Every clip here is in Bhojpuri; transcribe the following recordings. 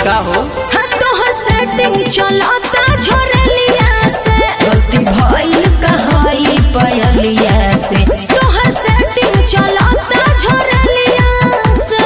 का हो हाँ तोहर सेटिंग चलता झोरलिया से गलती भइल कहई पयलिया से तोहर सेटिंग चलता झोरलिया से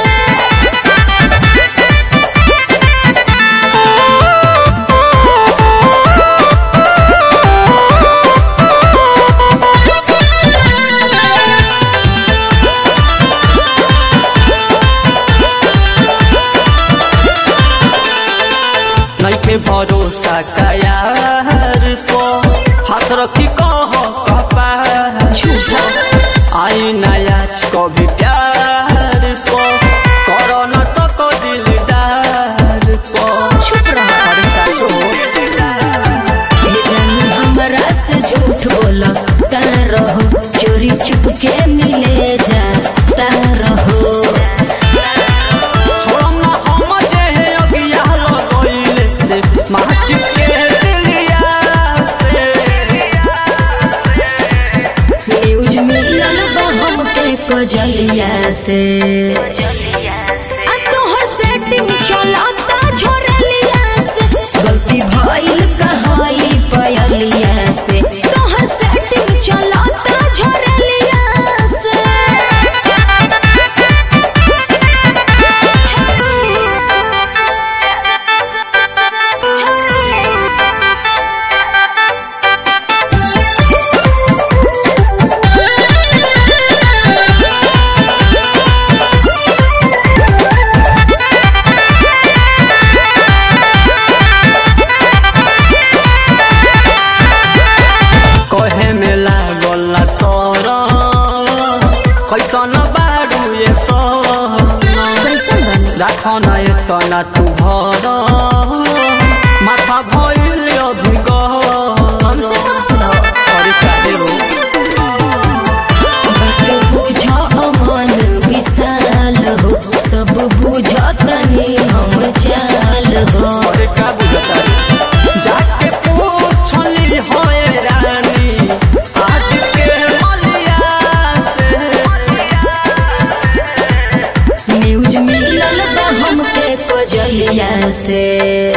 नइखे भरोसा कयार को हाथ रखी कह कपार झूठा आई नयाच कभी प्यार को करो न सको दिलदार को चुप रह अरे साचो हे जानू हमरा से झूठ बोला ता रहो चोरी चुप के मिले जा ता रहो छोड़म ना हम जे है अगिया लगोइले से माचिस के दिलिया से न्यूज मिलल बा हमके कजलिया से आ तोहर सेटिंग चलता झोरलिया से गलती भइल कहई पयलिया से तोहर सेटिंग चलता झोरलिया से कहे में लागल सर कैसन बारू ये सर कैसन बनी राख न एतना तू भर माथा भइल अभिगह हमसे कब सुनाओ अरे काहे हो बात बुझ अमन विशाल हो सब बुझ तनी हम चाल हो अरे का बुझता रे जाके पूछली होए रानी आज के मलिया से न्यूज मिलल बा हमके कजलिया से